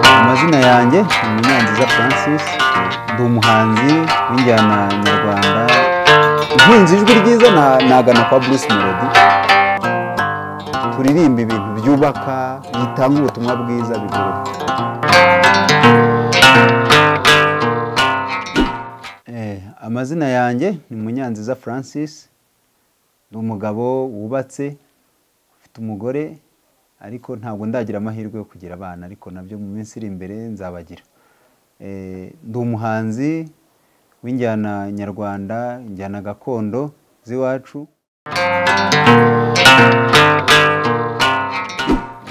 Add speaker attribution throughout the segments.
Speaker 1: Amazina yanjye ni Munyanziza Francis ndi umuhanzi w'injyana nyarwanda nkunze ijwi ryiza na- nagana kwa Bruce Melody turirimba ibintu byubaka bitanga ubutumwa bwiza bigorora Eh, amazina yanjye ni Munyanziza Francis ndi umugabo wubatse mfite umugore ariko ntabwo ndagira amahirwe yo kugira abana ariko nabyo mu minsi iri imbere nzabagira Eh, ndi umuhanzi w'injyana nyarwanda injyana gakondo z'iwacu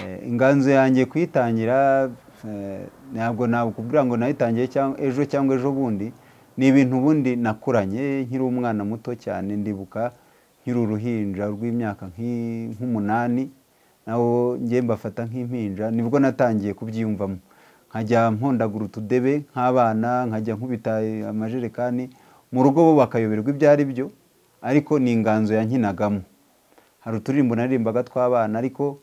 Speaker 1: Eh, inganzo yanjye kuyitangira eh, ntabwo nakubwira ngo nayitangiye cyangwa ejo cyangwa ejo bundi ni ibintu ubundi nakuranye nkiri umwana muto cyane ndibuka nkiri uruhinja rw'imyaka nk'i- nk'umunani nawo njye mbafata nk'impinja nibwo natangiye kubyiyumvamo nkajya mpondagura utudebe nk'abana nkajya nkubita amajerekani mu rugo bo bakayoberwa ibyo ari byo ariko ni inganzo yankinagamo hari uturirimbo naririmbaga tw'abana ariko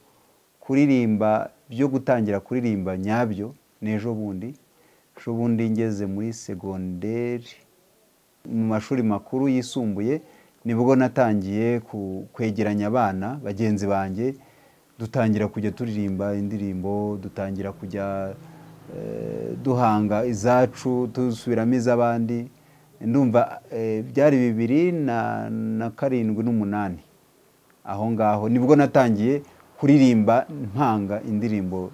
Speaker 1: kuririmba byo gutangira kuririmba nyabyo ni ejo bundi ejo bundi ngeze muri segonderi mu mashuri makuru yisumbuye nibwo natangiye ku- kwegeranya abana bagenzi banjye dutangira kujya turirimba indirimbo dutangira kujya eh, duhanga izacu dusubiramo iz'abandi ndumva eh, byari bibiri na- na karindwi n'umunani aho ngaho nibwo natangiye kuririmba mpanga indirimbo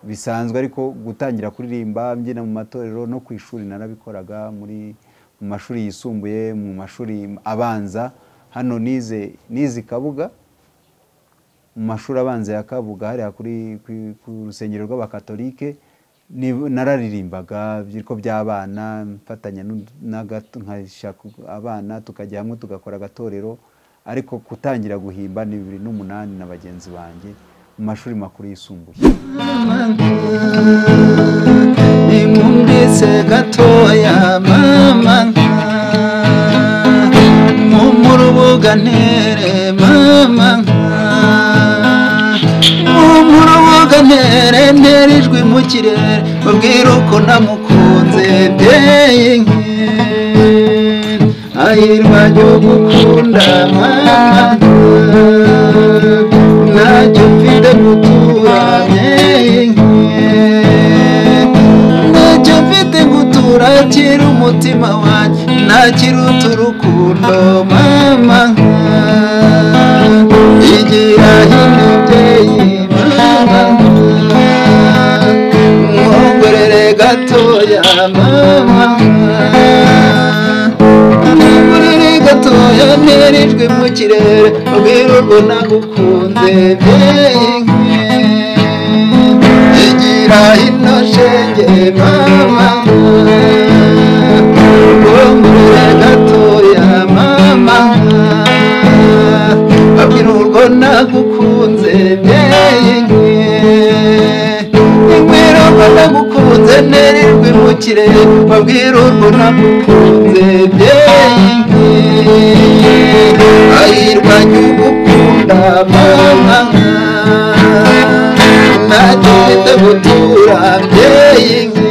Speaker 1: bisanzwe ariko gutangira kuririmba mbyina mu matorero no ku ishuri narabikoraga muri mu mashuri yisumbuye mu mashuri abanza hano nize nize i kabuga mu mashuri abanza ya kabuga hariya kuri ku- ku rusengero rw'abakatolike ni- nararirimbaga ariko by'abana mfatanya n'undi- n'agato- nkashaka abana tukajya hamwe tugakora agatorero ariko kutangira guhimba ni bibiri n'umunani na bagenzi banjye mu mashuri makuru yisumbuye
Speaker 2: nimumvise gatoya mama nka mu rubuga ntere mama nka mu rubuga ntere ntere ijwi mu kirere mubwire uko namukunze ndeye nke ayirwa ryo gukunda mama ntacyo mfite gutura ntacyo mfite gutura kira umutima wanjye ntakiruta urukundo mama igira y'umubyeyi mama mwongorere gatoya mama mwongorere gatoya ntera ijwi mu kirere ubwira urwo nagukunze mbyeyi nke igira ino shenge mama mwongorere gatoya mama babwira urwo nagukunze mbyeyi nke Ingwiro ko nagukunze ntera ijwi mu kirere babwira urwo nagukunze byenge ayirwa nyugukunda mama ntacyo mfite gutura byenge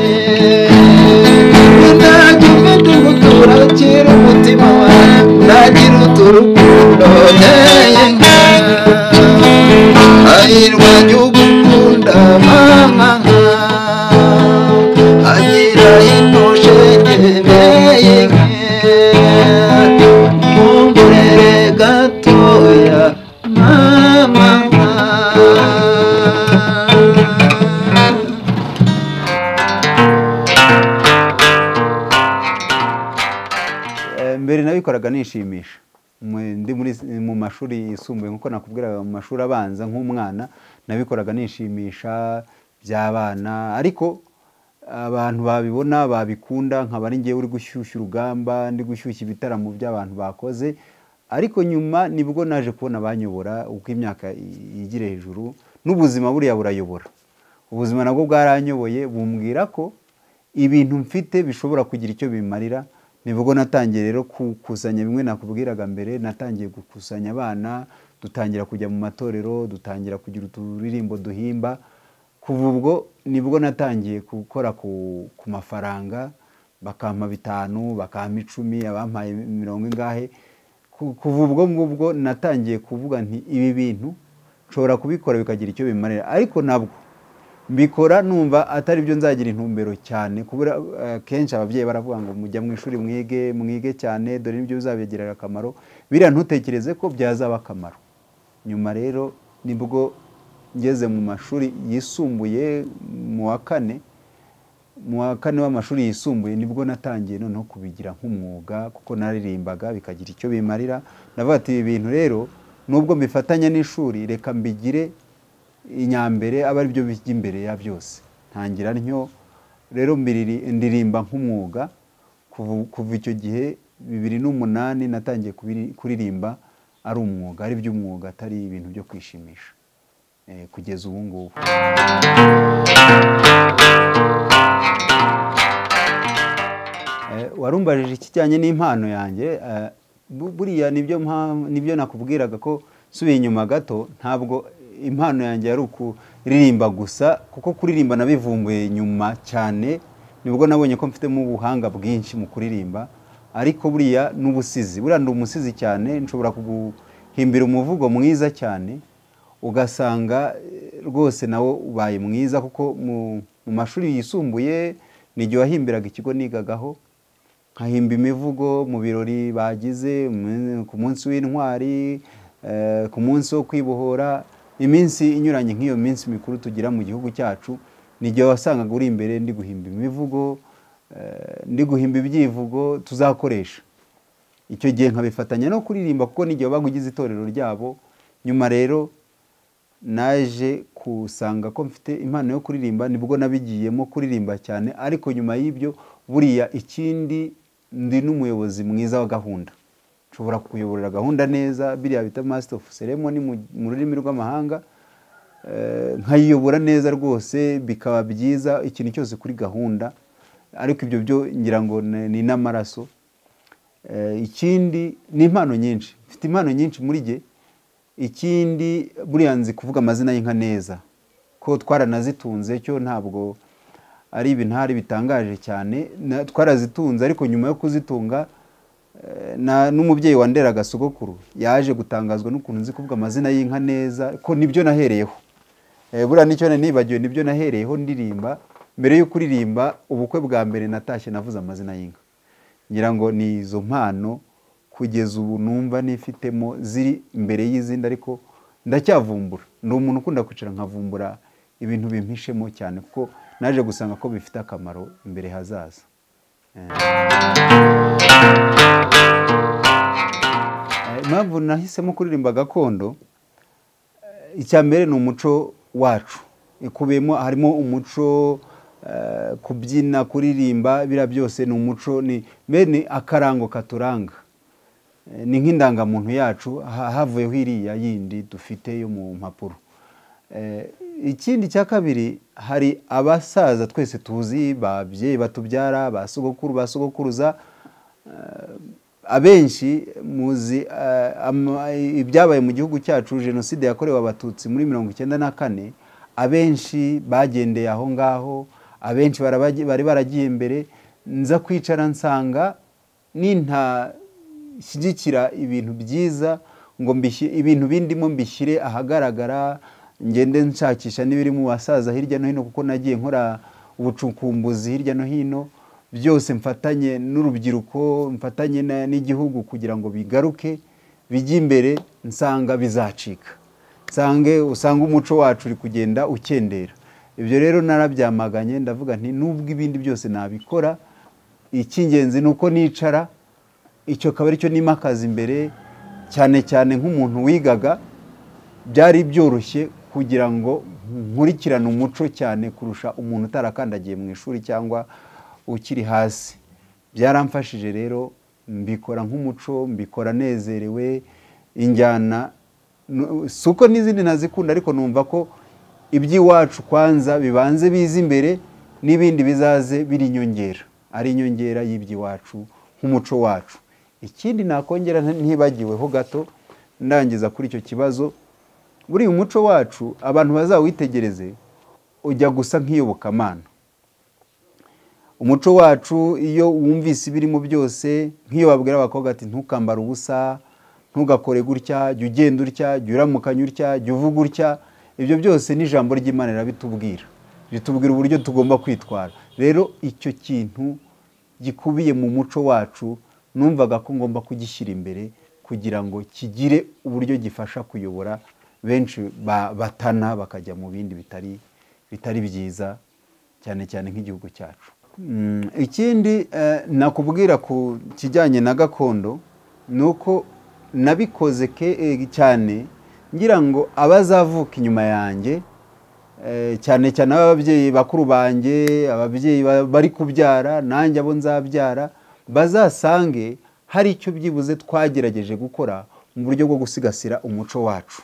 Speaker 2: ntacyo mfite gutura kira umutima wawe ntagira uturukundo byenge ayirwa nyugukunda mama ayira inoshengeye mumburere gatoya mama
Speaker 1: Eh, mbere nabikoraga nishimisha Mwe- ndi muri mu mashuri yisumbuye nkuko nakubwiraga mu mashuri abanza nk'umwana nabikoraga nishimisha by'abana ariko abantu babibona babikunda nkaba ari ngewe uri gushyushya urugamba ndi gushyushya ibitaramo by'abantu bakoze ariko nyuma nibwo naje kubona abanyobora uko imyaka i- yigira hejuru n'ubuzima buriya burayobora ubuzima nabwo bwaranyoboye bumbwira ko ibintu mfite bishobora kugira icyo bimarira nibwo natangiye rero gukusanya bimwe nakubwiraga mbere natangiye gukusanya abana dutangira kujya mu matorero dutangira kugira uturirimbo duhimba kuva ubwo nibwo natangiye gukora ku- ku mafaranga bakampa bitanu bakampa icumi abampaye mirongo ingahe Ku- kuva ubwo ngubwo natangiye kuvuga nti ibi bintu nshobora kubikora bikagira icyo bimarira ariko nabwo mbikora numva atari byo nzagira intumbero cyane kubura eh, kenshi ababyeyi baravuga ngo mujya mu ishuri mwige mwige cyane dore n'ibyo bizabigirira akamaro biriya ntutekereze ko byazaba akamaro nyuma rero nibwo ngeze mu mashuri yisumbuye mu wa kane mu wa kane w'amashuri yisumbuye nibwo natangiye noneho kubigira nk'umwuga kuko naririmbaga bikagira icyo bimarira navuga ati ibi bintu rero nubwo mbifatanya n'ishuri reka mbigire inyambere aba ari byo bijya imbere ya byose ntangira ntyo rero mbiriri- ndirimba nk'umwuga kuva- kuva icyo gihe bibiri n'umunani natangiye kubiri- kuririmba ari umwuga ari by'umwuga atari ibintu byo kwishimisha Eh, kugeza ubu ngubu Eh, warumbajije ikijyanye n'impano yanjye eh, bu- buriya nibyo mpa- nibyo nakubwiraga ko subiye inyuma gato ntabwo impano yanjye yari ukuririmba gusa kuko kuririmba nabivumbuye nyuma cyane nibwo nabonye ko mfitemo ubuhanga bwinshi mu kuririmba ariko buriya n'ubusizi buriya ndi umusizi cyane nshobora kuguhimbira umuvugo mwiza cyane ugasanga eh, rwose nawe ubaye mwiza kuko mu mu mashuri yisumbuye ni igihe wahimbiraga ikigo nigagaho nkahimba imivugo mu birori bagize mu- ku munsi w'intwari eh, ku munsi wo kwibohora iminsi inyuranye nk'iyo minsi mikuru tugira mu gihugu cyacu ni igihe wasangaga uri imbere ndi guhimba imivugo eh, ndi guhimba ibyivugo tuzakoresha icyo gihe nkabifatanya no kuririmba kuko n'igihe wabaga ugize itorero ryabo nyuma rero naje kusanga ko mfite impano yo kuririmba nibwo nabigiyemo kuririmba cyane ariko nyuma y'ibyo buriya ikindi ndi n'umuyobozi mwiza wa gahunda nshobora kukuyoborera gahunda neza biriya bita master of ceremony mu- mu rurimi rw'amahanga Eh, nkayiyobora neza rwose bikaba byiza ikintu cyose kuri gahunda ariko ibyo byo ngira ngo ni ni n'amaraso Eh, ikindi ni impano nyinshi mfite impano nyinshi muri jye ikindi buriya nzi kuvuga amazina y'inka neza ko twaranazitunze cyo ntabwo ari ibintari bitangaje cyane na- twarazitunze ariko nyuma yo kuzitunga eh, na- n'umubyeyi wanderaga sogokuru yaje gutangazwa n'ukuntu nzi kuvuga amazina y'inka neza ko nibyo nahereyeho Eh, buriya nicyo nari nibagiwe nibyo nahereyeho ndirimba mbere yo kuririmba ubukwe bwa mbere natashye navuze amazina y'inka ngira ngo ni izo mpano kugeza ubu numva nifitemo ziri imbere y'izindi ariko ndacyavumbura ni umuntu ukunda kwicara nkavumbura ibintu bimpishemo cyane kuko naje gusanga ko bifite akamaro imbere hazaza Eh, impamvu nahisemo kuririmba gakondo icya mbere ni umuco wacu ikubiyemo harimo umuco eh, kubyina kuririmba biriya byose ni umuco ni mbere ni akarango katuranga Eh, ni nk'indangamuntu yacu ha- havuyeho iriya yindi dufite yo mu mpapuro Eh, ikindi cya kabiri hari abasaza twese tuzi ba babyeyi batubyara ba sogokuru ba sogokuruza abenshi muzi eh, ama- ibyabaye mu gihugu cyacu jenoside yakorewe abatutsi muri mirongo icyenda na kane abenshi bagendeye aho ngaho abenshi barabagi- bari baragiye mbere nza kwicara nsanga nintashyigikira ibintu byiza ngo mbishyi- ibintu bindimo mbishyire ahagaragara ngende nshakisha n'ibiri mu basaza hirya no hino kuko nagiye nkora ubucukumbuzi hirya no hino byose mfatanye n'urubyiruko mfatanye na- n'igihugu kugira ngo bigaruke bijye imbere nsanga bizacika nsange usanga umuco wacu uri kugenda ukendera ibyo rero narabyamaganye ndavuga nti nubwo ibindi byose nabikora icy'ingenzi ni uko nicara icyo akaba ari cyo nimakaza imbere cyane cyane nk'umuntu wigaga byari byoroshye kugira ngo nkurikirane umuco cyane kurusha umuntu utarakandagiye mu ishuri cyangwa ukiri hasi byaramfashije rero mbikora nk'umuco mbikora nezerewe injyana nu- si uko n'izindi nazikunda ariko numva ko iby'iwacu kwanza bibanze bize imbere n'ibindi bizaze biri inyongera ari inyongera y'iby'iwacu nk'umuco wacu ikindi nakongera ntibagiweho gato ndangiza kuri icyo kibazo buriya umuco wacu abantu bazawitegereze ujya gusa nk'iyobokamana umuco wacu iyo wumvise ibirimo byose nk'iyo babwira abakobwa ati ntukambare ubusa ntugakore gutya jya ugenda utya jya uramukanya utya jya uvuga utya ibyo byose n'ijambo ry'imana rirabitubwira ritubwira uburyo tugomba kwitwara rero icyo kintu gikubiye mu muco wacu numvaga ko ngomba kugishyira imbere kugira ngo kigire uburyo gifasha kuyobora benshi batana bakajya mu bindi bitari bitari byiza cyane cyane nk'igihugu cyacu ikindi nakubwira ku kijyanye na gakondo ni uko nabikoze cyane ngira ngo abazavuka inyuma yanjye cyane cyane ababyeyi bakuru banjye ababyeyi bari kubyara nanjye abo nzabyara bazasange hari icyo byibuze twagerageje gukora mu buryo bwo gusigasira umuco wacu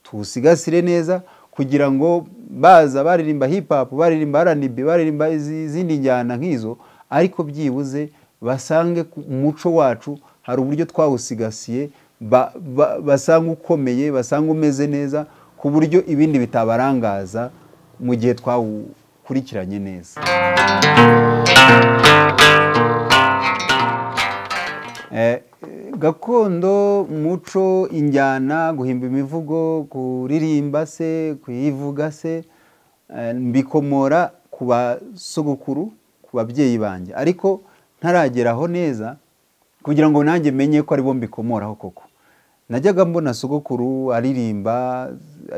Speaker 1: tuwusigasire neza kugira ngo baza baririmba hip hop baririmba rnb baririmba izindi njyana nk'izo ariko byibuze basange umuco wacu hari uburyo twawusigasiye basanga ukomeye basanga umeze neza ku buryo ibindi bitabarangaza mu gihe twawukurikiranye neza gakondo umuco injyana guhimba imivugo kuririmba se kuyivuga se mbikomora ku basogokuru ku babyeyi banjye ariko ntarageraho neza kugira ngo nanjye menye ko aribo mbikomoraho koko najyaga mbona sogokuru aririmba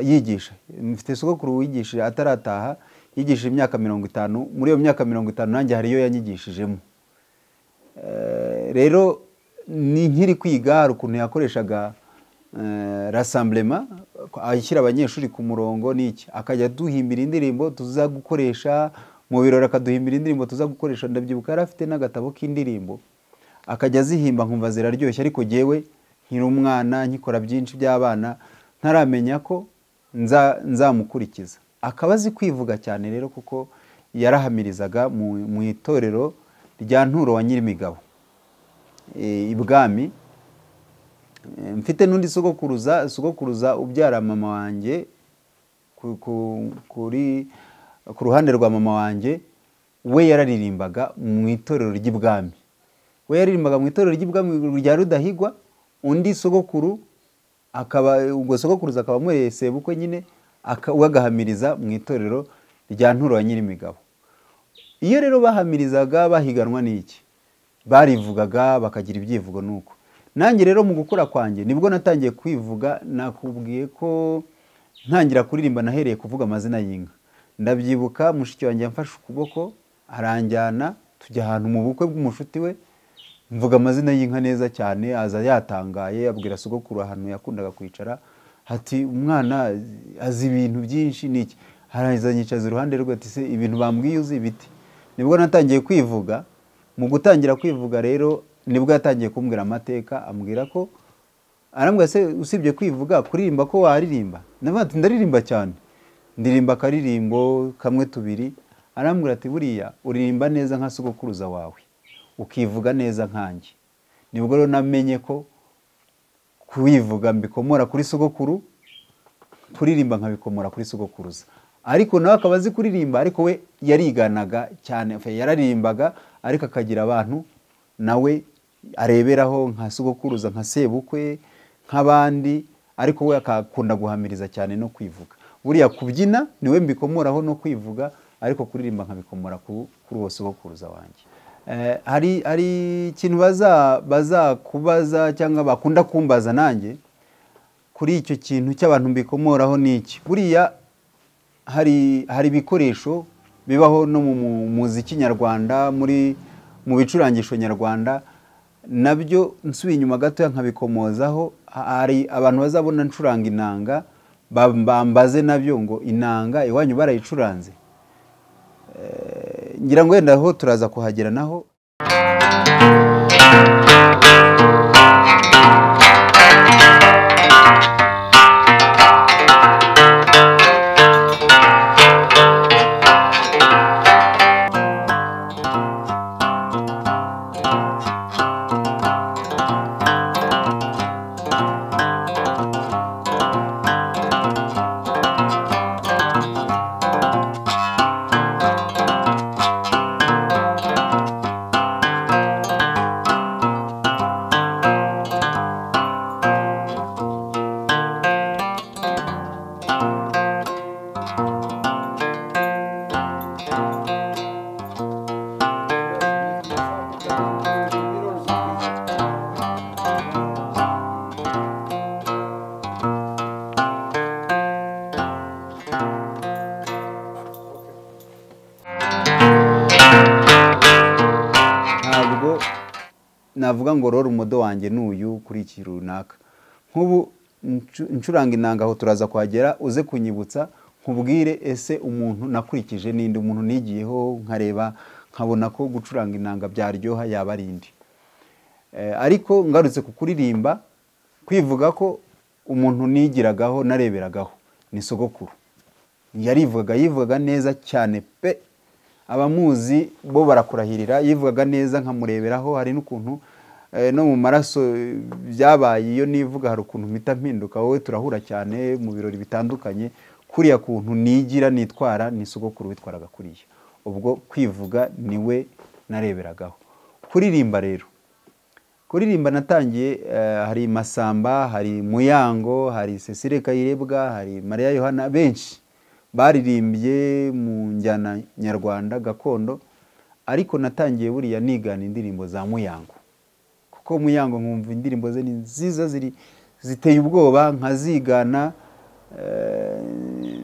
Speaker 1: yigisha mfite sogokuru wigishije atarataha yigishije imyaka mirongo itanu muri iyo myaka mirongo itanu nanjye hari iyo yanyigishijemo rero ni nkiri kwiga hari ukuntu yakoreshaga rasamburema ashyira abanyeshuri ku murongo n'iki akajya duhimbira indirimbo tuza gukoresha mu birori akaduhimbira indirimbo tuza gukoresha ndabyibuka yari afite n'agatabo k'indirimbo akajya azihimba nkumva ziraryoshye ariko ngewe nkiri umwana nkikora byinshi by'abana ntaramenya ko nzamukurikiza akaba azi kwivuga cyane rero kuko yarahamirizaga mu itorero rya nturo wa nyirimigabo ibwami mfite n'undi sogokuruza sogokuruza ubyara mama wanjye ku ruhande rwa mama wanjye we yararirimbaga mu itorero ry'ibwami we yaririmbaga mu itorero ry'ibwami rya rudahigwa undi sogokuru akaba ubwo sogokuruza akaba amwereye sebukwe nyine we agahamiriza mu itorero rya nturo ya nyirimigabo iyo rero bahamirizaga bahiganwa n'iki barivugaga bakagira ibyivugo nuko nanjye rero mu gukura kwanjye nibwo natangiye kwivuga nakubwiye ko ntangira kuririmba nahereye kuvuga amazina y'inka ndabyibuka mushiki wanjye yamfashe ukuboko aranjyana tujya ahantu mu bukwe bw'umushuti we mvuga amazina y'inka neza cyane aza yatangaye abwira sogokuru ahantu yakundaga kwicara ati umwana azi ibintu byinshi n'iki harangiza yicaza iruhande rwe ati se ibintu bambwiye uzi ibiti nibwo natangiye kwivuga mu gutangira kwivuga rero nibwo yatangiye kumbwira amateka ambwira ko arambwira se usibye kwivuga kuririmba ko waririmba ndavuga ati ndaririmba cyane ndirimba akaririmbo kamwe tubiri arambwira ati buriya uririmba neza nka sogokuruza wawe ukivuga neza nkanjye nibwo rero namenye ko kubivuga mbikomora kuri sogokuru kuririmba nkabikomora kuri sogokuruza ariko nawe akaba azi kuririmba ariko we yariganaga cyane yararirimbaga ariko akagira abantu nawe areberaho nka sogokuruza nka sebukwe nk'abandi ariko we akakunda guhamiriza cyane no kwivuga buriya kubyina niwe mbikomoraho no kwivuga ariko kuririmba nkabikomora kuri uwo sogokuruza wanjye hari hari ikintu bazakubaza cyangwa bakunda kumbaza nanjye kuri icyo kintu cy'abantu mbikomoraho ni iki buriya hari hari ibikoresho bibaho no mu muziki nyarwanda muri mu bicurangisho nyarwanda nabyo nsubiye inyuma gatoya nkabikomozaho hari abantu bazabona ncuranga inanga bambaze nabyo ngo inanga iwanyu barayicuranze ngira ngo wenda aho turaza kuhagera naho navuga ngo rero umudo wanjye ni uyu kuri iki runaka nk'ubu ncu- ncuranga inanga aho turaza kuhagera uze kunyibutsa nkubwire ese umuntu nakurikije ninde umuntu nigiyeho nkareba nkabona ko gucuranga inanga byaryoha yaba ari indi Eh, ariko ngarutse ku kuririmba kwivuga ko umuntu nigiragaho nareberagaho ni sogokuru yarivugaga yivugaga neza cyane pe abamuzi bo barakurahirira yivugaga neza nkamureberaho hari n'ukuntu eh, no mu maraso eh, byabaye iyo nivuga hari ukuntu mpita mpinduka wowe turahura cyane mu birori bitandukanye kuriya kuntu nigira nitwara ni sogokuru witwaraga kuriya ubwo kwivuga niwe nareberagaho kuririmba rero kuririmba natangiye eh, hari masamba hari muyango hari cecile kayirebwa hari mariya yohana benshi baririmbye mu njyana nyarwanda gakondo ariko natangiye buriya nigana indirimbo za muyango kuko muyango nkumva indirimbo ze ni nziza ziri ziteye ubwoba nkazigana eh,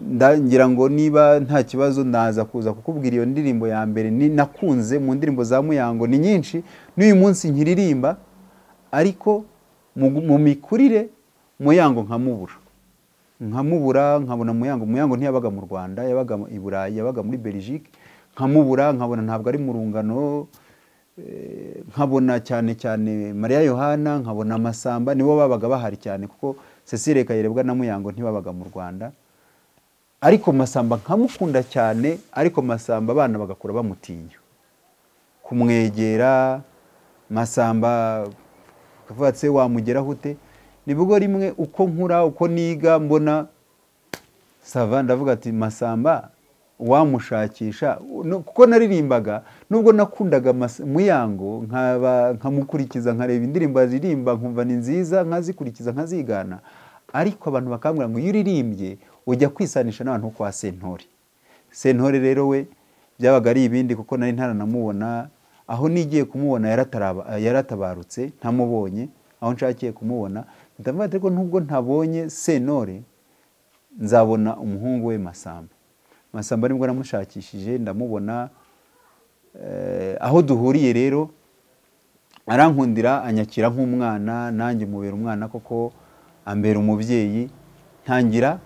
Speaker 1: nda- ngira ngo niba nta kibazo ndaza kuza kukubwira iyo ndirimbo ya mbere ni nakunze mu ndirimbo za muyango ni nyinshi n'uyu munsi nkiririmba ariko mu, mu mikurire muyango nkamubura nkamubura nkabona muyango muyango ntiyabaga mu rwanda yabaga i burayi yabaga muri belgique nkamubura nkabona ntabwo ari mu rungano Eh, nkabona cyane cyane mariya yohana nkabona amasamba nibo babaga bahari cyane kuko cecile kayirebwa na muyango ntibabaga mu rwanda ariko masamba nkamukunda cyane ariko masamba abana bagakura bamutinya kumwegera masamba ukavuga se wamugeraho ute nibwo rimwe uko nkura uko niga mbona sava ndavuga ati masamba wamushakisha no- kuko naririmbaga nubwo nakundaga Mas- muyango nkaba nkamukurikiza nkareba indirimbo aririmba nkumva ni nziza nkazikurikiza nkazigana ariko abantu bakambwira ngo iyo uririmbye ujya kwisanisha n'abantu bo kwa sentore sentore rero we byabaga ari ibindi kuko nari ntaranamubona aho nigiye kumubona yarataraba- yaratabarutse ntamubonye aho nshakiye kumubona ndavuga ati ariko nubwo ntabonye sentore nzabona umuhungu we masamba masamba nibwo namushakishije ndamubona Eh, aho duhuriye rero arankundira anyakira nk'umwana nanjye mubera umwana koko ambera umubyeyi ntangira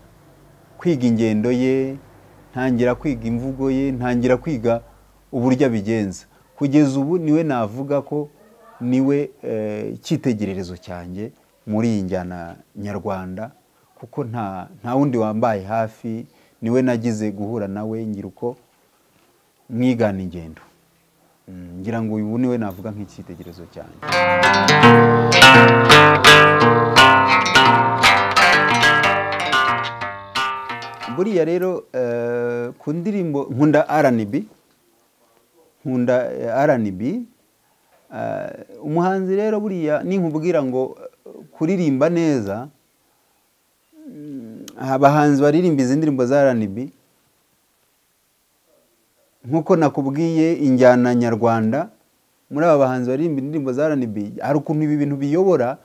Speaker 1: kwiga ingendo ye ntangira kwiga imvugo ye ntangira kwiga uburyo abigenza kugeza ubu niwe navuga ko niwe eh, icyitegererezo cyanjye muri iyi njyana nyarwanda kuko nta nta wundi wambaye hafi niwe nagize guhura nawe ngira uko mwigana ingendo Mm, ngira ngo uyu niwe navuga nk'icyitegererezo cyanjye buriya rero eh, ku ndirimbo nkunda rnb nkunda eh, rnb Eh, umuhanzi rero buriya ninkubwira ngo eh, kuririmba neza mm, abahanzi baririmba izi ndirimbo za rnb nk'uko nakubwiye injyana nyarwanda muri aba bahanzi baririmba indirimbo za RnB hari ukuntu ibi bintu biyobora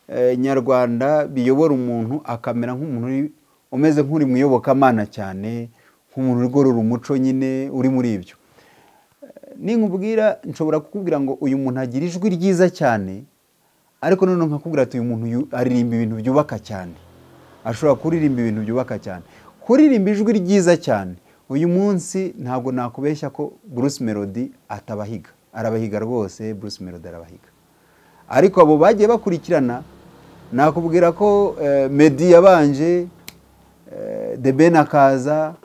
Speaker 1: eh, nyarwanda biyobora umuntu akamera nk'umuntu uri- umeze nk'uri mu iyobokamana cyane nk'umuntu urigorora umuco nyine uri muri ibyo ninkubwira nshobora kukubwira ngo uyu muntu agira ijwi ryiza cyane ariko noneho nkakubwira ati uyu muntu yu- aririmba ibintu byubaka cyane ashobora kuririmba ibintu byubaka cyane kuririmba ijwi ryiza cyane uyu munsi ntabwo nakubeshya ko Bruce Melody atabahiga arabahiga rwose Bruce Melody arabahiga ariko abo bagiye bakurikirana nakubwira ko eh, Meddy yabanje eh, The Ben akaza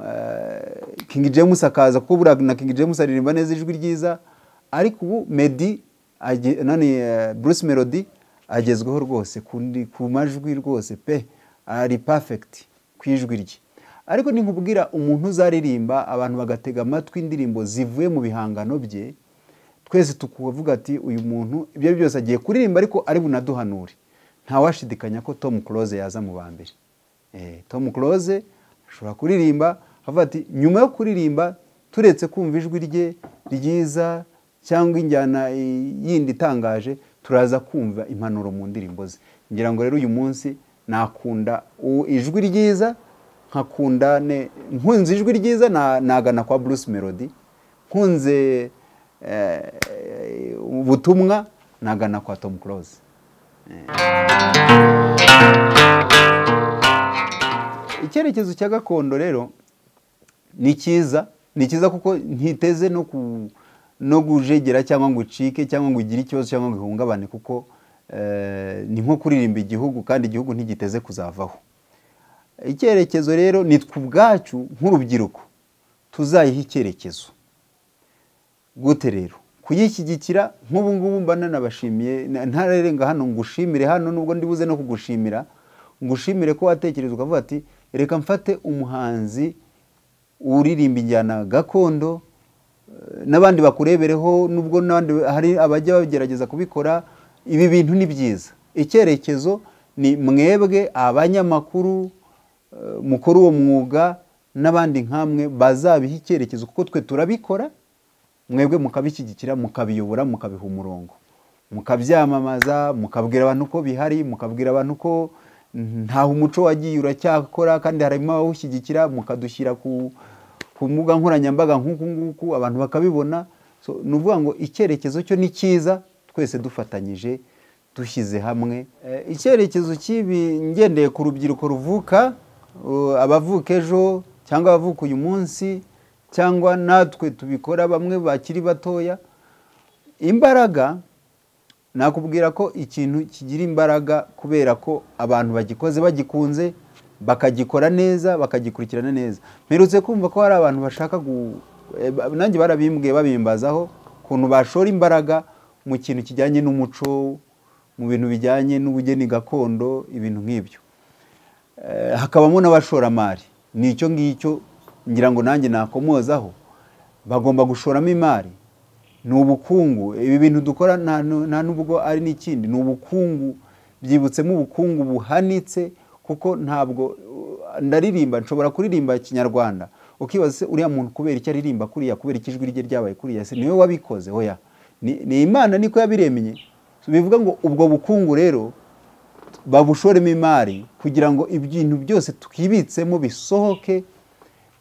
Speaker 1: eh, King James akaza kuko buriya na King James aririmba neza ijwi ryiza ariko ubu Meddy age- nani eh, Bruce Melody agezweho rwose ku ndi- ku majwi rwose pe ari perfect ku ijwi rye ariko ninkubwira umuntu uzaririmba abantu bagatega amatwi indirimbo zivuye mu bihangano bye twese tukavuga ati uyu muntu ibyo ari byo byose agiye kuririmba ariko ari bunaduhanure ntawashidikanya ko tom close yaza mu ba mbere Eh, tom close ashobora kuririmba avuga ati nyuma yo kuririmba turetse kumva ijwi rye ryiza cyangwa injyana eh, yindi itangaje turaza kumva impanuro mu ndirimbo ze ngira ngo rero uyu munsi nakunda u- ijwi ryiza nkakunda ne- nkunze ijwi ryiza na- nagana kwa bruce melody nkunze eh, ubutumwa nagana kwa Tom Close icyerekezo cya gakondo rero ni cyiza ni cyiza kuko ntiteze no ku no gujegera cyangwa ngo ucike cyangwa ngo ugire ikibazo cyangwa ngo ihungabane kuko eh, ni nko kuririmba igihugu kandi igihugu ntigiteze kuzavaho icyerekezo rero ni twe ubwacu nk'urubyiruko tuzayiha icyerekezo gute rero kuyishyigikira nk'ubu ngubu mba nanabashimiye na- ntararenga hano ngushimire hano nubwo ndibuze no kugushimira ngushimire ko watekereza ukavuga ati reka mfate umuhanzi uririmba injyana gakondo eh, n'abandi bakurebereho nubwo n'abandi hari abajya bagerageza kubikora ibi bintu ni byiza icyerekezo ni mwebwe abanyamakuru eh, mukora uwo mwuga n'abandi nk'amwe bazabiha icyerekezo kuko twe turabikora mwebwe mukabishyigikira mukabiyobora mukabiha umurongo mukabyamamaza mukabwira abantu ko bihari mukabwira abantu ko ntaho umuco wagiye uracyakora kandi harimo abawushyigikira mukadushyira ku ku mbuga nkoranyambaga nk'uku nguku abantu bakabibona so ni ukuvuga ngo icyerekezo cyo ni cyiza twese dufatanyije dushyize hamwe Eh, icyerekezo cy'ibi ngendeye ku rubyiruko ruvuka uh, abavuka ejo cyangwa abavuka uyu munsi cyangwa natwe tubikora bamwe bakiri batoya imbaraga nakubwira ko ikintu kigira imbaraga kubera ko abantu bagikoze bagikunze bakagikora neza bakagikurikirana neza mperutse kumva ko hari abantu bashaka gu eh, ba- nanjye barabimbwiye babimbazaho ukuntu bashora imbaraga mu kintu kijyanye n'umuco mu bintu bijyanye n'ubugeni gakondo ibintu nk'ibyo Eh, hakabamo n'abashoramari ni icyo ngicyo ngira ngo nanjye nakomozaho bagomba gushoramo imari ni ubukungu ibi bintu dukora nta nu- nta n'ubwo ari n'ikindi ni ubukungu byibutsemo ubukungu buhanitse kuko ntabwo uh, ndaririmba nshobora kuririmba ikinyarwanda ukibaza se uriya muntu kubera icyo aririmba kuriya kubera ikijwi rye ryabaye kuriya se niwe wabikoze hoya ni, ni imana niko yabiremye bivuga ngo ubwo bukungu rero babushoremo imari kugira ngo ibintu byose twibitsemo bisohoke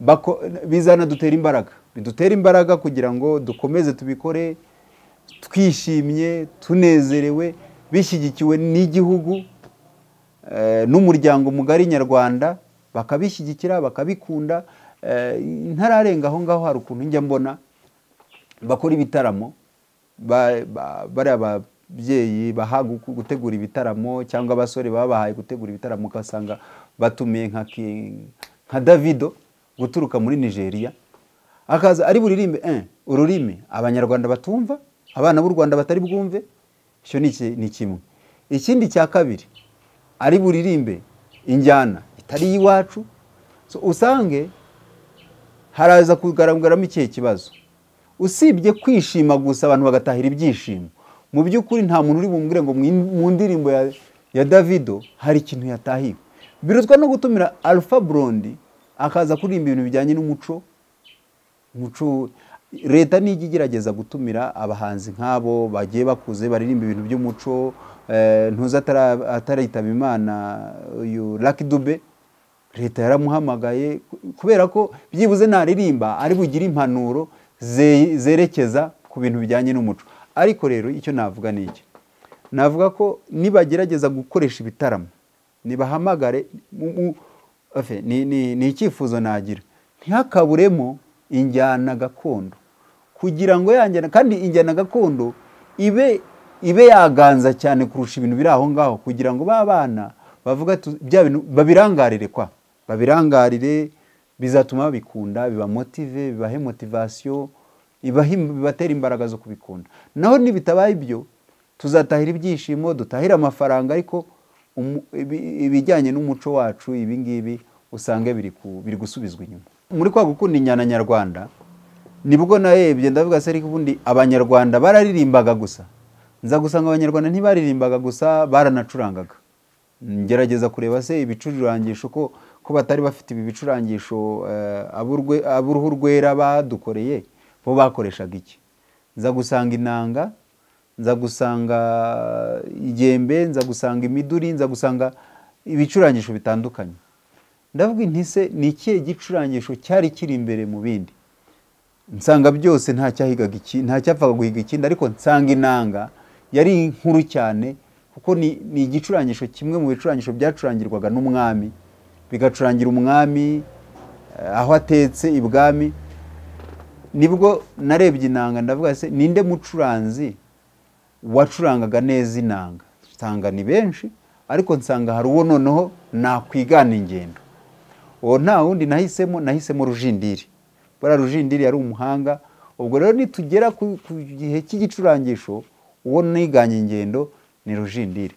Speaker 1: bako- bizanadutera imbaraga bidutera imbaraga kugira ngo dukomeze tubikore twishimye tunezerewe bishyigikiwe n'igihugu eh, n'umuryango mugari nyarwanda bakabishyigikira bakabikunda eh, ntararenga aho ngaho hari ukuntu njya mbona bakora ibitaramo ba- ba- bariya babyeyi baha gu- gutegura ibitaramo cyangwa abasore babahaye gutegura ibitaramo ugasanga batumiye nka King- nka davido guturuka muri nigeria akaza ari buririmbe eh, ururimi abanyarwanda batumva abana b'u rwanda batari bwumve icyo ni iki- ni kimwe ikindi cya kabiri ari buririmbe injyana itari iy'iwacu So, usange haraza kugaragaramo ikihe kibazo usibye kwishima gusa abantu bagatahira ibyishimo mu by'ukuri nta muntu uri bumbwire ngo mwin- mu ndirimbo ya, ya davido hari ikintu yatahiwe birutwa no gutumira alpha brondi akaza kuririmba ibintu bijyanye n'umuco umuco leta nijya igerageza gutumira abahanzi nk'abo bagiye bakuze baririmba ibintu by'umuco eh, ntuzi atara- ataritaba imana uyu Lucky Dube leta yaramuhamagaye ku- kubera ko byibuze naririmba ari bugire impanuro ze- zerekeza ku bintu bijyanye n'umuco ariko rero icyo navuga ni iki navuga ko nibagerageza gukoresha ibitaramo nibahamagare mu- mu- afe, ni- ni ni icyifuzo nagira ntihakaburemo injyana gakondo kugira ngo ya njyana kandi injyana gakondo ibe ibe yaganza cyane kurusha ibintu biri aho ngaho kugira ngo ba bana bavuga tu- bya bintu babirangarire kwa babirangarire bizatuma babikunda bibamotive bibahe motivasiyo bibahe- bibatera imbaraga zo kubikunda naho nibitabaye ibyo tuzatahira ibyishimo dutahire amafaranga ariko umu- ibi- ibijyanye n'umuco wacu ibi ngibi usanga biri ku- biri gusubizwa inyuma muri kwa gukunda injyana nyarwanda nibwo narebye ndavuga se ariko ubundi abanyarwanda bararirimbaga gusa nza gusanga abanyarwanda ntibaririmbaga gusa baranacurangaga ngerageza kureba se ibicurangisho ko ko batari bafite ibi bicurangisho eh, ab'urwe- ab'uruhu rwera badukoreye bo bakoreshaga iki nza gusanga inanga nza gusanga igembe nza gusanga imiduri nza gusanga ibicurangisho bitandukanye ndavuga inti se ni ikihe gicurangisho cyari kiri imbere mu bindi nsanga byose nta cyahigaga iki nta cyapfaga guhiga ikindi ariko nsanga inanga yari inkuru cyane kuko ni ni igicurangisho kimwe mu bicurangisho byacurangirwaga n'umwami bigacurangira umwami eh, aho atetse ibwami nibwo narebye inanga ndavuga se ninde mucuranzi wacurangaga neza inanga nsanga ni benshi ariko nsanga hari uwo noneho nakwigana ingendo uwo nta wundi nahisemo nahisemo rujindiri buriya rujindiri yari umuhanga ubwo rero nitugera ku ku gihe cy'igicurangisho uwo niganye ingendo ni rujindiri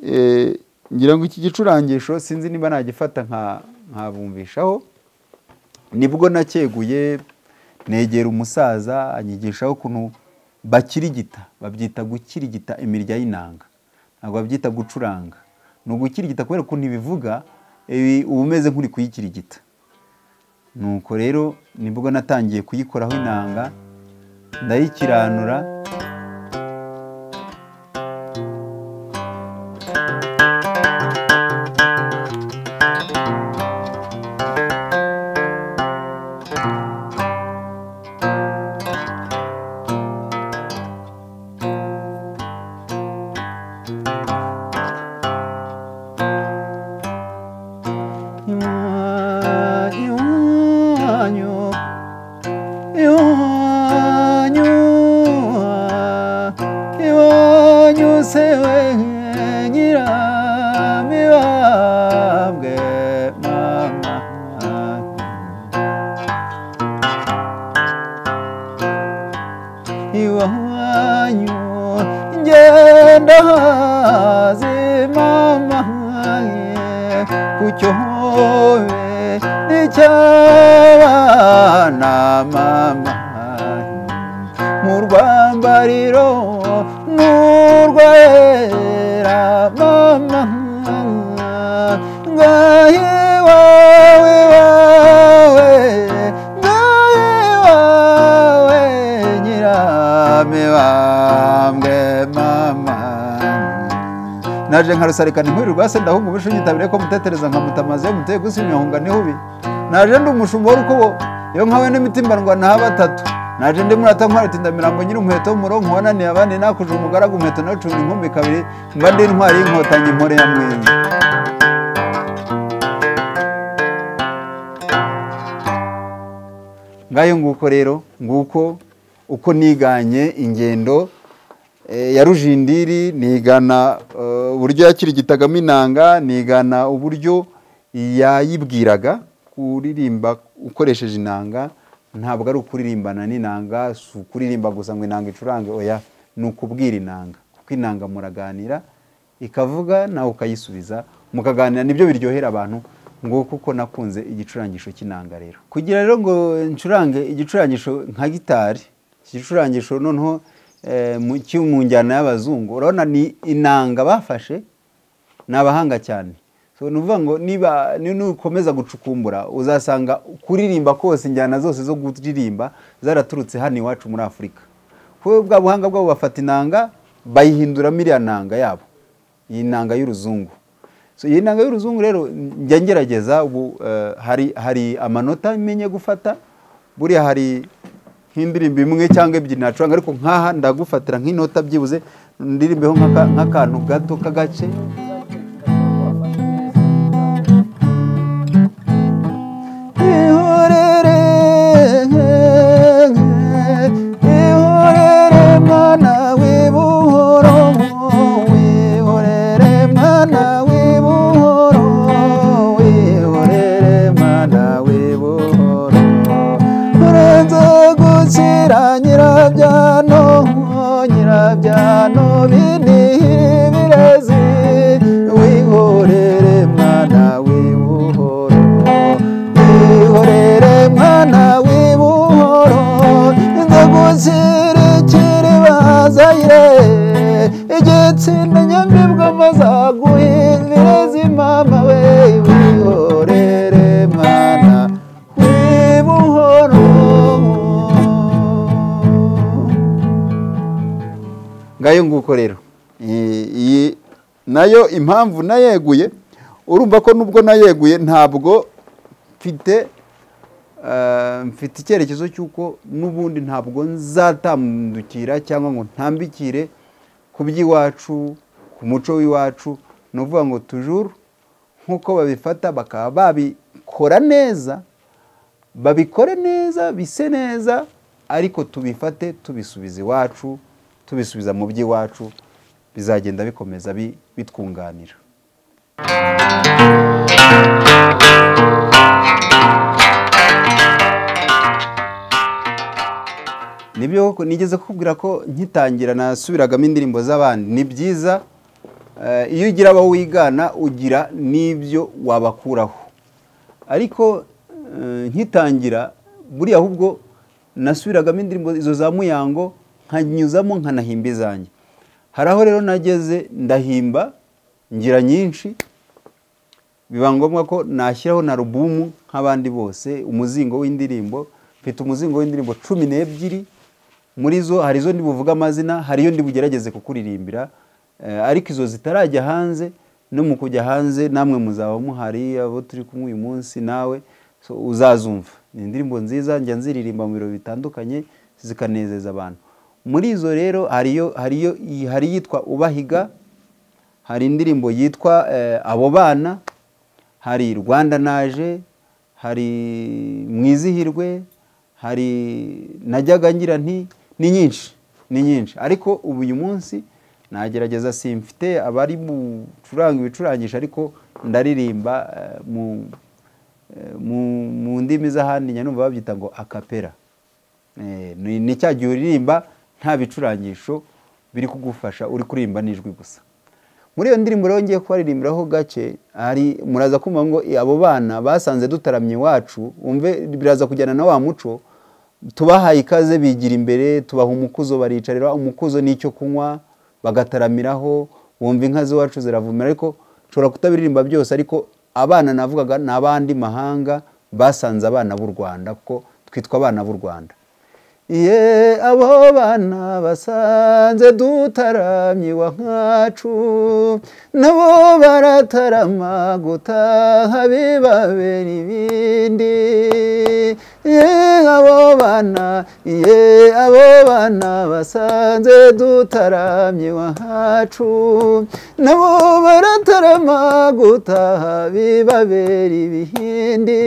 Speaker 1: Eh, ngira ngo iki gicurangisho sinzi niba nagifata nka- nkabumvishaho nibwo nakeguye negera umusaza anyigishaho ukuntu bakirigita babyita gukirigita imirya y'inanga ntabwo babyita gucuranga ni ugukirigita kubera ukuntu ibivuga ibi uba umeze nk'uri kuyikirigita nuko rero nibwo natangiye kuyikoraho inanga ndayikiranura iwanyu ngenda haze mama ye kucyobe n'icyabana mama mu rwambariro n'urwera mama ngahe wawe wawe ngahe wawe nyiramibambwe mama naje nkarusarika ntimurirwa se ndahunga ubushu nyitabire ko mutetereza nkamuta amazi yo muteye gusinyahunga nihubi naje ndi umushumba w'urukubo iyo nkawe n'imitimba ndwana batatu naje ndi murata ntwari tindamirambo nyiri umuheto w'umuronko wananiye abandi nakuje umugaragu umuheto nacunga inkumbi kabiri mba ndi intwari y'inkotanyi impore ya mwenzi ngayo nguko rero nguko uko niganye ingendo eh, ya rujindiri nigana eh, uburyo yakirigitagamo inanga nigana uburyo yayibwiraga kuririmba ukoresheje inanga ntabwo ari ukuririmbana n'inanga si ukuririmba gusa ngo inanga icurange oya ni ukubwira inanga kuko inanga muraganira ikavuga nawe ukayisubiza mukaganira nibyo biryohera abantu ngo kuko nakunze igicurangisho cy'inanga rero kugira rero ngo ncurange igicurangisho nka gitari iki gicurangisho noneho eh, mu- kiri mu njyana y'abazungu urabona ni inanga bafashe ni abahanga cyane so ni ukuvuga ngo niba ni- nukomeza gucukumbura uzasanga kuririmba kose injyana zose zo kuririmba zaraturutse hano iwacu muri afurika kuko bwa buhanga bwabo bafata inanga bayihinduramo iriya nanga yabo iyi nanga y'uruzungu so iyi nanga y'uruzungu rero njya ngerageza ubu eh, hari hari amanota menye gufata buriya hari nk'indirimbo imwe cyangwa ebyiri nacuranga ariko nk'aha ndagufatira nk'inota byibuze ndirimbeho nk'aka- nk'akantu gato k'agace ihorere ihorere mwana w'ibuhoro wihorere mwana w'ibuhoro wihorere mwana w'ibuhoro urenze gukira nyirabyano nyirabyano binihi birezi wihorere mwana w'ibuhoro wihorere mwana w'ibuhoro inza gushyira ikiri bazayire igitsinda nyambibwa mazaguhindire zimama we wihorere mwana w'ibuhoro ngayo nguko rero I- iyi nayo impamvu nayeguye urumva ko nubwo nayeguye ntabwo mfite eh, mfite icyerekezo cy'uko n'ubundi ntabwo nzatambukira cyangwa ngo ntambikire ku by'iwacu ku muco w'iwacu ni ukuvuga ngo tujuru nk'uko babifata bakaba babikora neza babikore neza bise neza ariko tubifate tubisubiza iwacu tubisubiza mu by'iwacu bizagenda bikomeza bi- bitwunganira nibyo koko nigeze kukubwira ko nkitangira nasubiragamo indirimbo z'abandi ni byiza eh, iyo ugira abo wigana ugira n'ibyo wabakuraho ariko eh, nkitangira buriya ahubwo nasubiragamo indirimbo izo za muyango nkanyuzamo nkanahimba izanjye hari aho rero nageze ndahimba ngira nyinshi biba ngombwa ko nashyiraho na rubumu nk'abandi bose umuzingo w'indirimbo mfite umuzingo w'indirimbo cumi n'ebyiri muri zo hari izo ndibuvuge amazina hari iyo ndibugerageze kukuririmbira eh, ariko izo zitarajya hanze no mu kujya hanze namwe muzaba muhari abo turi kumwe uyu munsi nawe so, uzazumva ni indirimbo nziza njya nziririmba mu birori bitandukanye zikanezeza abantu muri izo rero hariyo hariyo hari iyitwa ubahiga hari indirimbo yitwa eh, abo bana hari rwanda naje hari mwizihirwe hari najyaga ngira nti ni nyinshi ni nyinshi ariko ubu uyu munsi nagerageza simfite abari gucuranga ibicurangisho ariko ndaririmba eh, mu eh, mu- mu ndimi z'ahandi nyanumva babyita ngo akapera Eh, ni ni cya gihe uririmba nta bicurangisho biri kugufasha uri kuririmba n'ijwi gusa muri iyo ndirimbo rero ngiye kubaririmbiraho gace hari muraza kumva ngo "I, abo bana basanze dutaramye iwacu umve biraza kujyana na wa muco tubahaye ikaze bigira imbere tubaha umukuzo baricarira umukuzo n'icyo kunywa bagataramiraho wumva inka z'iwacu ziravumera ariko nshobora kutabiririmba byose ariko abana navugaga ni abandi mahanga basanze abana b'u rwanda kuko twitwa abana b'u rwanda Ye abo bana basanze dutaramye wa nkacu nabo baratarama gutaha bibabera ibindi ye abo bana ye abo bana basanze dutaramye wa nkacu nabo baratarama gutaha bibabera ibihindi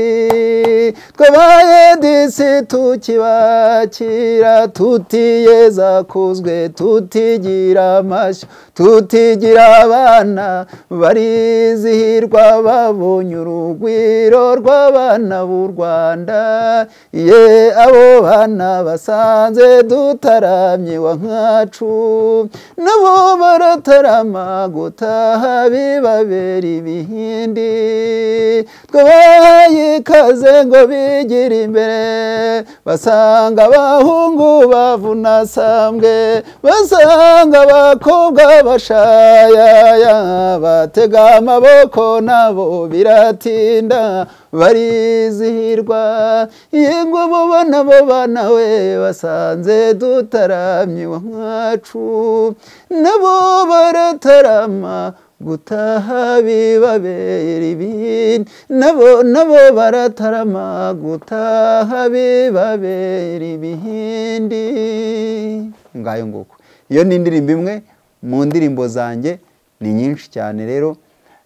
Speaker 1: twabaye disi tukibakira tutiyeza kuzwe tutigira amashyo tutigira abana barizihirwa babonye urugwiro rw'abana b'u rwanda ye abo bana basanze dutaramye wa nkacu nabo baratarama gutaha bibabera ibihindi twabahaye ikaze ngo bigire imbere basanga abahungu bavuna sambwe basanga abakobwa bashayaya batega amaboko nabo biratinda barizihirwa yego abo bana bo bana we basanze dutaramye wa nkacu nabo baratarama gutaha bibabera ibindi nabo nabo baratarama gutaha bibabera ibihindi ngayo nguko iyo ni indirimbo imwe mu ndirimbo zanjye ni nyinshi cyane rero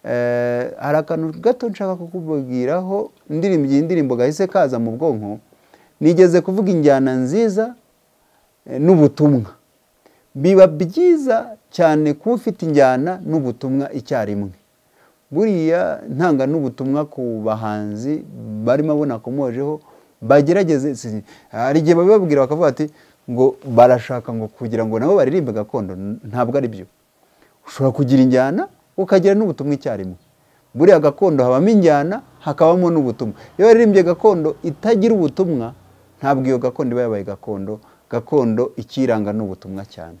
Speaker 1: eh, hari akantu gato nshaka kukubwiraho indirimbo iyi ndirimbo gahise kaza mu bwonko nigeze kuvuga injyana nziza eh, n'ubutumwa biba byiza cyane kuba ufite injyana n'ubutumwa icyarimwe buriya ntanga n'ubutumwa ku bahanzi barimo abo nakomojeho bagerageze si- hari igihe babibabwira bakavuga ati ngo barashaka ngo kugira ngo nabo baririmbe gakondo N- ntabwo ari byo ushobora kugira injyana ukagira n'ubutumwa icyarimwe buriya gakondo habamo injyana hakabamo n'ubutumwa iyo waririmbye gakondo itagira ubutumwa ntabwo iyo gakondo iba yabaye gakondo gakondo ikiranga n'ubutumwa cyane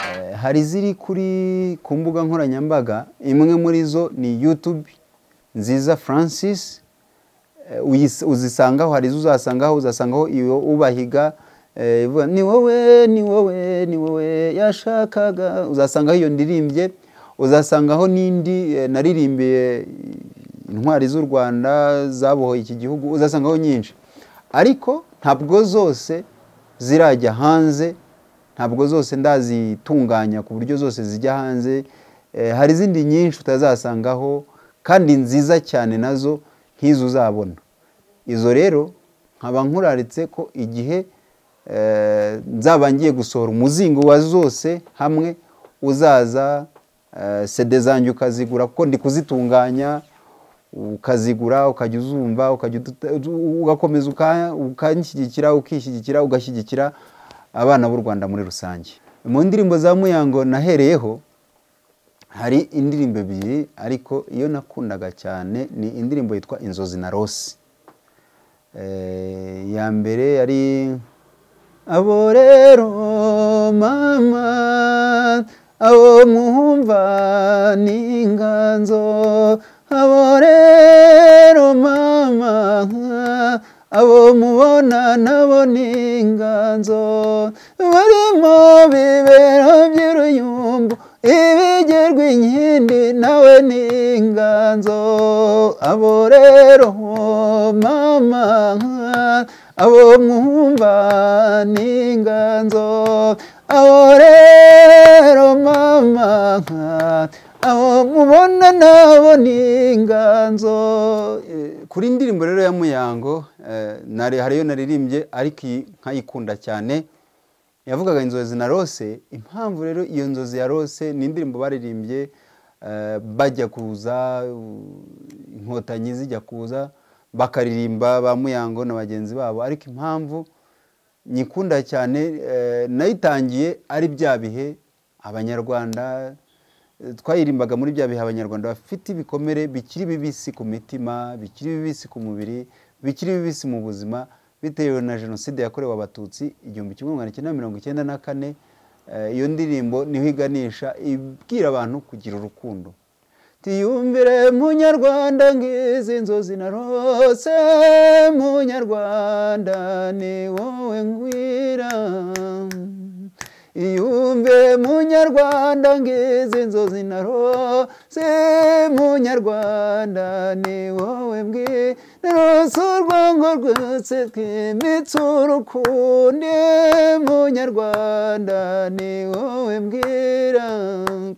Speaker 1: Eh, hari iziri kuri ku mbuga nkoranyambaga imwe muri zo ni YouTube nziza Francis Eh, uyis- uzisangaho hari izo uzasangaho uzasangaho iyo ubahiga eh, ivuga ni wowe ni wowe ni wowe yashakaga uzasangaho iyo ndirimbye uzasangaho n'indi eh, naririmbiye intwari z'u rwanda zabohoye iki gihugu uzasangaho nyinshi ariko ntabwo zose zirajya hanze ntabwo zose ndazitunganya ku buryo zose zijya hanze Eh, hari izindi nyinshi utazasangaho kandi nziza cyane nazo nk'izo uzabona izo rero nkaba nkuraritse ko igihe eh, nzaba ngiye gusohora umuzingo wa zose hamwe uzaza eh, sede zanjye ukazigura kuko ndi kuzitunganya ukazigura ukajya uzumva ukajya udu- ugakomeza uka- ukanshyigikira ukishyigikira ugashyigikira abana b'u rwanda muri rusange mu ndirimbo za muyango nahereyeho hari indirimbo ebyiri ariko iyo nakundaga cyane ni indirimbo yitwa inzozi na rose Eh, iya mbere yari abo rero mama abo muhumva ni inganzo abo rero mama abo mubona nabo ni inganzo barimo bibero by'uruyumbu ibigerwa inkindi nawe ni inganzo abo rero mama abo mwumva ni inganzo abo rero mama abo mubona nabo ni inganzo Eh, kuri indirimbo rero ya muyango eh, nari hari iyo naririmbye ariko iyi nkayikunda cyane yavugaga inzozi na rose impamvu rero iyo nzozi ya rose ni indirimbo baririmbye eh, bajya kuza u- inkotanyi zijya kuza bakaririmba ba muyango na bagenzi babo ariko impamvu nyikunda cyane eh, nayitangiye ari bya bihe abanyarwanda eh, twayirimbaga muri bya bihe abanyarwanda bafite ibikomere bikiri bibisi ku mitima bikiri bibisi ku mubiri bikiri bibisi mu buzima bitewe na jenoside yakorewe abatutsi igihumbi kimwe magana cyenda mirongo icyenda na kane Eh, iyo ndirimbo niho iganisha ibwira abantu kugira urukundo tiyumvire munyarwanda ngizi inzozi narose munyarwanda ni wowe ngwira iyumve munyarwanda ngizi inzozi narose munyarwanda ni wowe mbwira narose urwango rwose twimitse urukundi munyarwanda ni wowe mbwira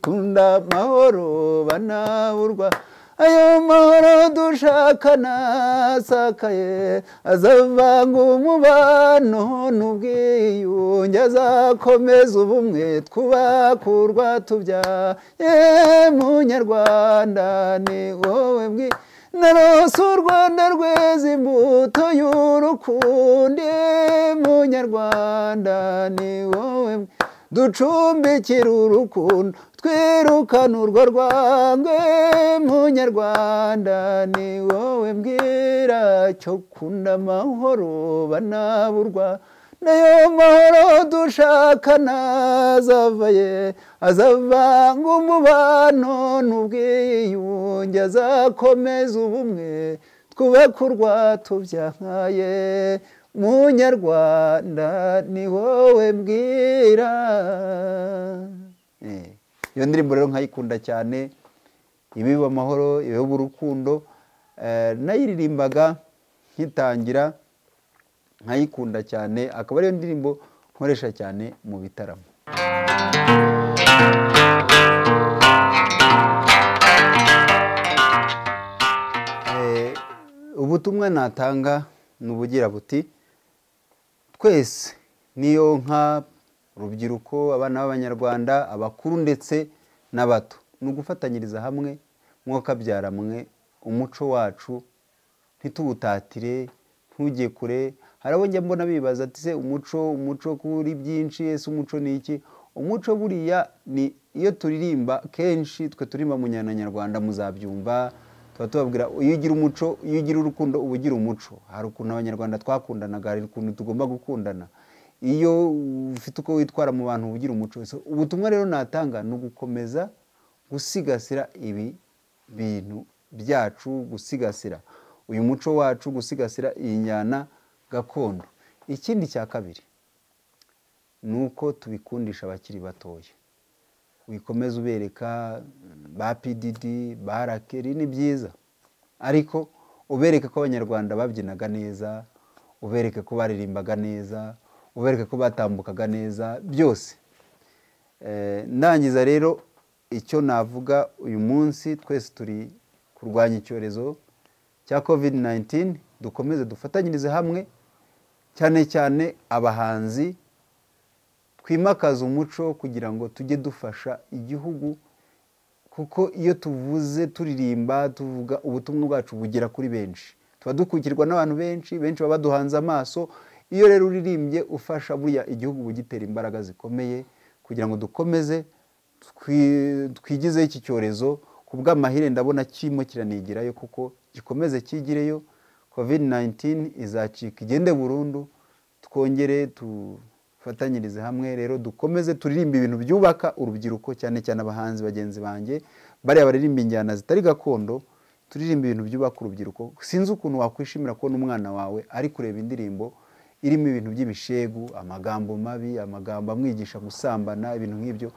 Speaker 1: kunda amahoro banaburwa ayo mahoro dushaka nasakaye azavanga umubano n'ubwiyunge azakomeza ubumwe twubakurwa tubyaye munyarwanda ni wowe bwi narose u rwanda rweza imbuto y'urukundi munyarwanda ni wowe mbwi- ducumbikira urukundo twirukana urwo rwangwe munyarwanda ni wowe mbwira cyo kunda amahoro banaburwa nayo mahoro dushaka nazavaye azavanga umubano n'ubwiyunge azakomeza ubumwe twubakurwa tubyahaye munyarwanda ni wowe mbwira Eh, iyo ndirimbo rero nkayikunda cyane ibiba amahoro ibiba urukundo Eh, nayiririmbaga nkitangira nkayikunda cyane akaba ariyo ndirimbo nkoresha cyane mu bitaramo Eh, ubutumwa natanga ni ubugira buti twese niyo nka urubyiruko abana b'abanyarwanda abakuru ndetse n'abato ni ugufatanyiriza hamwe mwokabyara mwe umuco wacu ntituwutatire ntujye kure hari abo njya mbona bibaza ati se umuco umuco kuri byinshi ese umuco ni iki umuco buriya ni iyo turirimba kenshi twe turirimba mu njyana nyarwanda muzabyumva tuba tubabwira iyo ugira umuco iyo ugira urukundo uba ugira umuco hari ukuntu abanyarwanda twakundanaga hari ukuntu tugomba gukundana iyo ufite uko witwara mu bantu uba ugira umuco So, ubutumwa rero natanga ni ugukomeza gusigasira ibi bintu byacu gusigasira uyu muco wacu gusigasira iyi njyana gakondo ikindi cya kabiri ni uko tubikundisha abakiri batoya wikomeza ubereka mm, ba pdd ba rakeri ni byiza ariko ubereke ko abanyarwanda babyinaga neza ubereke ko baririmbaga neza ubereke ko batambukaga neza byose ndangiza rero icyo navuga uyu munsi twese turi kurwanya icyorezo cya covid 19 dukomeze dufatanyirize hamwe cyane cyane abahanzi twimakaza umuco kugira ngo tujye dufasha igihugu kuko iyo tuvuze turirimba tuvuga ubutumwa bwacu bugera kuri benshi tuba dukukirwa n'abantu benshi benshi baba baduhanze amaso iyo rero uririmbye ufasha buriya igihugu bugitera imbaraga zikomeye kugira ngo dukomeze twigizeho iki cyorezo ku bw'amahire ndabona kirimo kiranigirayo kuko gikomeze kigireyo covid 19 izacika igende burundu twongere dufatanyirize hamwe rero dukomeze turirimbe ibintu byubaka urubyiruko cyane cyane abahanzi bagenzi banjye bariya baririmba injyana zitari gakondo turirimba ibintu byubaka urubyiruko sinzi ukuntu wakwishimira kubona umwana wawe ari kureba indirimbo irimo ibintu by'ibishegu amagambo mabi amagambo amwigisha gusambana ibintu nk'ibyo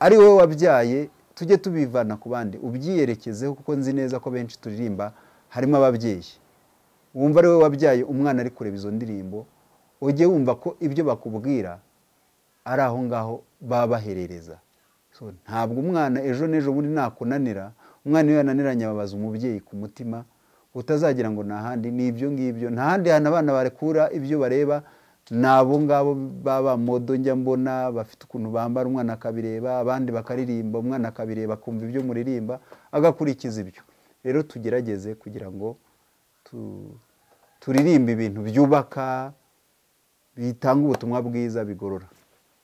Speaker 1: ari wowe wabyaye tujye tubivana ku bandi ubyiyerekezeho kuko nzi neza ko benshi turirimba harimo ababyeyi wumva ari wowe wabyaye umwana ari kureba izo ndirimbo ujye wumva ko ibyo bakubwira ari aho ngaho baba baherereza ntabwo umwana ejo n'ejo bundi nakunanira umwana iyo yananiranye ababaza umubyeyi ku mutima utazagira ngo ni ahandi ni ibyo ngibyo nta handi hantu abana barekura ibyo bareba ni abo ngabo baba modo njya mbona bafite ukuntu bambara umwana akabireba abandi bakaririmba umwana akabireba akumva ibyo muririmba agakurikiza ibyo rero tugerageze kugira ngo turirimba ibintu byubaka bitanga ubutumwa bwiza bigorora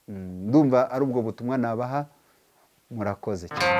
Speaker 1: ndumva ari ubwo butumwa nabaha murakoze cyane